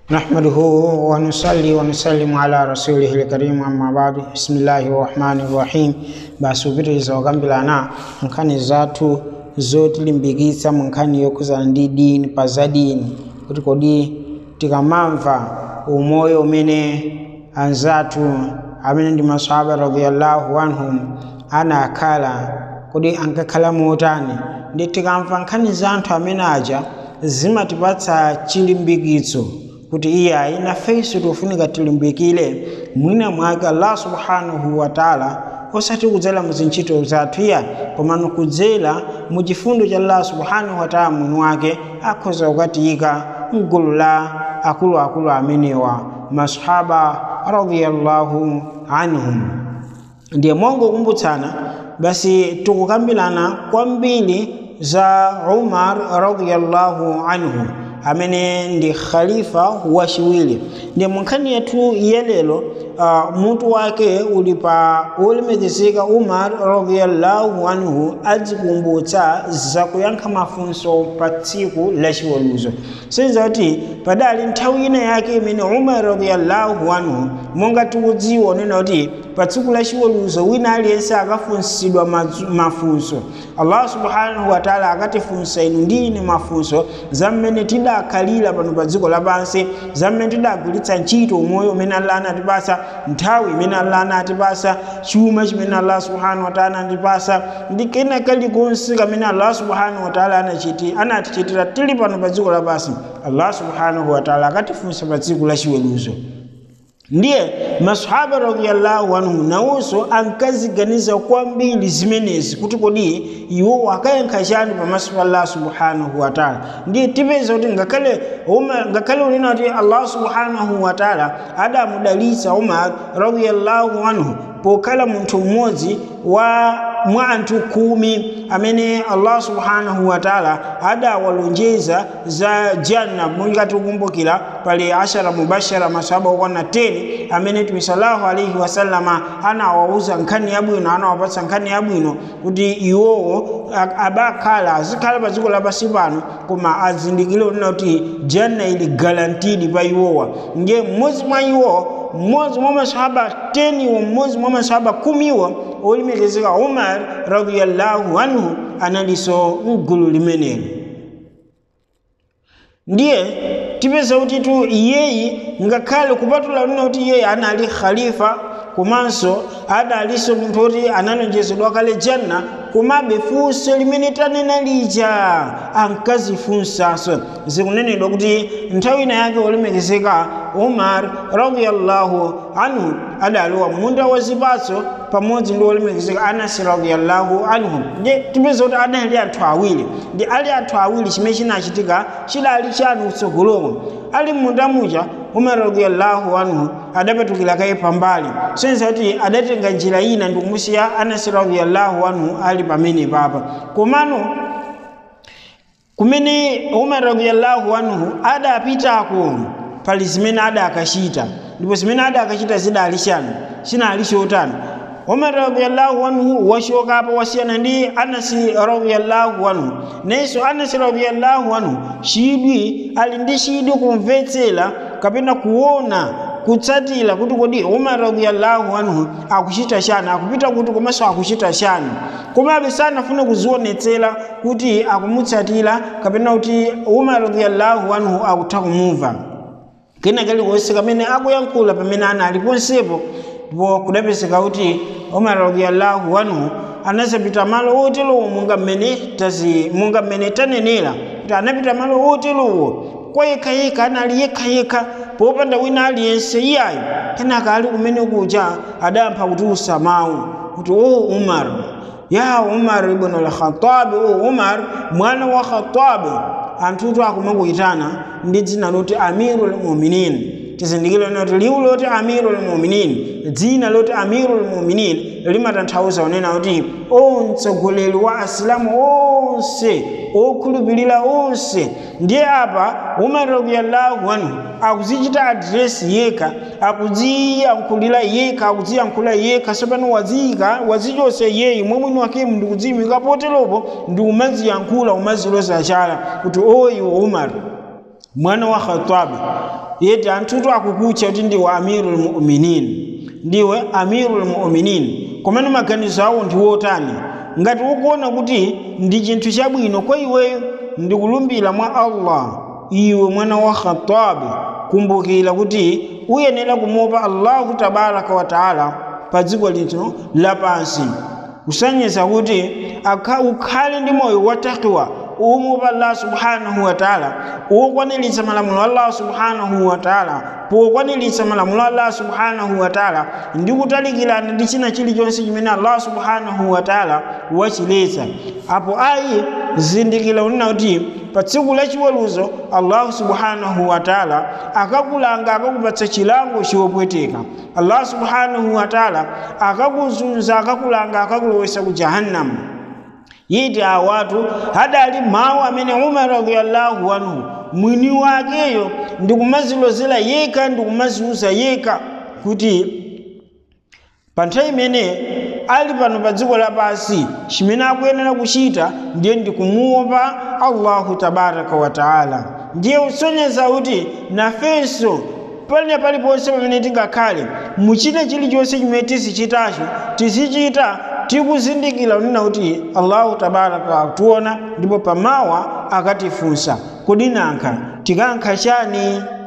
نحمده ونصلي ونسلم على رسوله الكريم أما بعد بسم الله الرحمن الرحيم basubiriza okambirana nkhani zathu zotilimbikitsa mu nkhani yokhuzana ndi dini pa za dini kuti kodi tikamamva umoyo umene anzathu amene ndi masahaba radiyallahu anhum anakhala kodi ankakhala motani ndi tikamva nkhani za anthu amene aja zimatipatsa chilimbikitso kuti iyayi nafenso tofunika tilimbikire mwina mwake allah subhanahu wa taala osati kudzera mu zintchito zathu iya komano kudzera mu chifundo cha allah subhanahu wa taala mwini wake akhoza kukatiyika mgulu la akuluakulu amenewa masahaba radiyallahu anhum ndiye mongokumbutsana basi tikukambirana kwambiri za umar radiyallahu anhu amene ndi khalifa wachiwiri ndi munkhani yathu yelelo uh, mutu wake uli pa wolemekezeka umar radiyallahu anhu adzikumbutsa zakuyankha mafunso pa tsiku lachiweruzo senza kuti padali nthawi ina yake imene umar radiyallahu anhu monga tikudziwa unena kuti pa tsiku lachiweruzo wina aliyense akafunsidwa mafunso allah subhanahu wataala akatifunsa inu ndi ine mafunso za mmene tidakhalira pano pa dziko lapansi za mmene tidagwiritsa ntchito umoyo umene allah anatipasa nthawi imene allah anatipasa chuma chimene allah subhanahu wataala anatipasa ndi kena kalikonse kamene allah subhanahu wataala anachiti anatichitira tili pano pa dziko lapansi allah subhanahu wataala akatifunsa pa tsiku lachiweruzo ndiye masahaba radiyallahu anhu nawonso ankaziganiza kwambiri zimenezi kuti kodi iwo akayankha chani pamaso pa allah subhanahu wataala ndiye tipeza kuti ngakhale ngakhale unena kuti allah subhanahu wataala adamudalitsa umar radiyallahu anhu pokhala munthu mmodzi wa mwa anthu khumi amene allah subhanahu wataala adawalonjeza za janna mungati kukumbukira pali ashara mubashara masahaba okwana 10 amene tumi sallallahu alaihi wasallama anawawuza nkhani yabwino anawapatsa nkhani yabwino kuti iwowo abakhala azikhala pa dziko lapansi pano koma azindikire unena kuti janna ili garantidi pa iwowa ndiye mmodzi mwa iwo mmodzi mwa masahaba 10 iwo mmodzi mwa masahaba kumi iwo olemekezeka umar radiyallahu anhu analinso mgulu limeneli ndiye tipeza kuti tu iyeyi ngakhale kupatula lina kuti iyeyi anali khalifa komanso adalinso munthu kuti analonjezedwa kale janna komabe funso limene tanena lija ankazifunsanso zikunenedwa kuti nthawi ina yake olemekezeka umar radiyallahu anhu adalowa munda wa zipatso pamodzi ndi olemekezeka anasi radiyallahu anhu ndi tipeza kuti adali anthu awiri ndi ali anthu awiri chimene chinachitika chidali chanu kutsogoloko ali munda muja umar radiyallahu anhu adapatukira kaye pambali senza kuti adatenga njira ina ndikumusiya anasi radiyallahu anhu ali pamene papa komano kumene umar radiyallahu anhu adapitako pali zimene adakachita ndipo zimene adakachita zidali chanu chinali chotani umar radiyallahu anhu washokapo wasiyana ndi anasi radiyallahu anhu nenso anasi radiyallahu anhu chidwi ali ndi chidwi kumvetsera kapena kuona kutsatira kuti kodi umar radiyallahu anhu akuchita chani akupita kuti komanso akuchita chani komabe sanafune kuzionetsera kuti akumutsatira kapena kuti umar radiyallahu anhu akutha kumumva kena kalikonse kamene akuyankhula pamene anali ponsepo ndipo kudapezeka kuti umar radiyallahu anhu anazapita malo oterowo monga mmene tazi monga mmene tanenera kuti anapita malo oterowo kwa yekhayekha anali yekhayekha popanda wina aliyense iyayo kenaka ali kumene kuja adampha kuti usamawu kuti o umar ya umar ibn al-khattab o umar mwana wa khattab anthutu akumakuyitana ndi dzina loti amirul muminin tizindikire kuti liwu loti amirul muminin dzina loti amirul muminin limatanthauza unena kuti o mtsogoleri wa asilamu onse okhulupirira onse ndiye apa umar radiyallahu anhu akuzichita adiresi yekha akudziyankhulira yekha akudziyankhula yekha sapano waziyika wazichonse yeyi mwe mwini wake ndikudziyimika poteropo ndi umaziyankhula umaziloza chala kuti o iwe umar mwana wa khatabi yeti anthutu akukutcha kuti ndiwe amirul mu'minin ndiwe amirul mu'minin komene maganizo awo ndi wotani ngati ukuona kuti ndi chinthu chabwino kwa iweyo ndikulumbira mwa allah iwe mwana wa khatabi kumbukira kuti uyenera kumuopa allahu tabaraka wa taala pa dziko lino lapansi kusonyeza kuti ukhale ndi moyo watakiwa umuopa allah subhanahu wa taala ukwaniritsa malamulo a allah subhanahu wa taala pokwaniritsa malamulo a allah subhanahu wa taala ndi kutalikirana ndi china chilichonse chimene allah subhanahu wa taala wachiletsa apo ayi zindikira unena kuti pa tsiku lachiweruzo allahu subhanahu wa taala akakulanga akakupatsa chilango chiwopweteka allah subhanahu wa taala akakuzunza akakulanga akakulowesa ku jahannamu yiti awatu hadali mawu amene umar radiyallahu anhu mwini wakeyo ndikumazilozera yekha ndikumaziuza yekha kuti pa nthawi imene ali pano pa dziko lapansi chimene akuyenera kuchita ndiye ndikumuopa allahu tabaraka wa taala ndiye usonyeza kuti nafenso pali paliponse pamene tingakhale muchite chilichonse chimene tizichitacho tizichita tikuzindikira unena kuti allahu tabaraka ationa ndipo pamawa akatifunsa kodi nankha tikankha chani